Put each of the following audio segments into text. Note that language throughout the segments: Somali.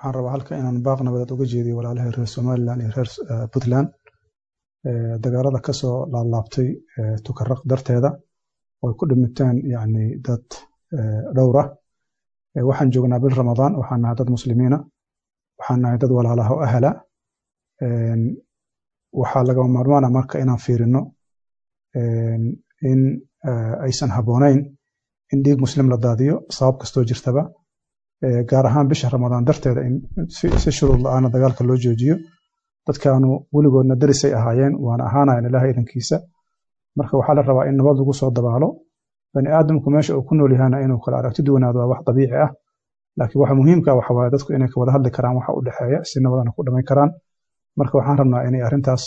waxaan rabaa halka inaan baaq nabadeed uga jeediyo walaalahay reer somalilan iyo reer puntland dagaalada kasoo laablaabtay tukaraq darteeda oo ay ku dhimiteen yani dad dhowr ah waxaan joognaa bil ramadaan waxaan nahay dad muslimiina waxaan nahay dad walaalaha o ahala waxaa lagama maarmaana marka inaan fiirino in aysan habboonayn in dhiig muslim la daadiyo sabab kastoo jirtaba gaar ahaan bisha ramadaan darteeda in si shuruud la-aana dagaalka loo joojiyo dadkaanu weligoodna darisay ahaayeen waana ahaanayan ilaah idankiisa marka waxaa la rabaa in nabad lagu soo dabaalo bani aadamku meesha uu ku nool yahana inuu kala aragti duwanaado waa wax dabiici ah laakiin waxa muhiimka waxa waaye dadku inay ka wada hadli karaan waxa u dhexeeya si nabadana ku dhamayn karaan marka waxaan rabnaa inay arrintaas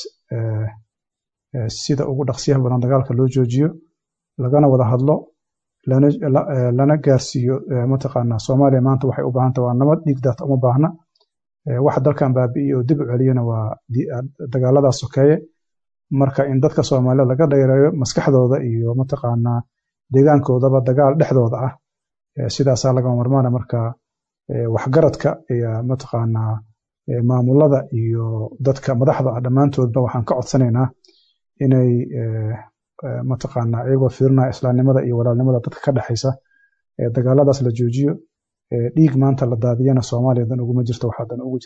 sida ugu dhaqsiyaha badan dagaalka loo joojiyo lagana wada hadlo lana gaarsiiyo mataqaanaa soomaaliya maanta waxay u baahanta waa nabad dhiig daata uma baahna waxa dalkan baabi'iye oo dib u celiyana waa dagaaladaas sokeeye marka in dadka soomaalida laga dheereeyo maskaxdooda iyo mataqaanaa deegaankoodaba dagaal dhexdooda ah sidaasaa lagama marmaana marka waxgaradka iyo mataqaanaa maamulada iyo dadka madaxda ah dhammaantoodba waxaan ka codsanaynaa inay mataqaanaa iyagoo fiirinaya islaamnimada iyo walaalnimada dadka ka dhexaysa dagaaladaas la joojiyo dhiig maanta la daadiyana soomaaliya dan uguma jirto waxaa dan ugu jirta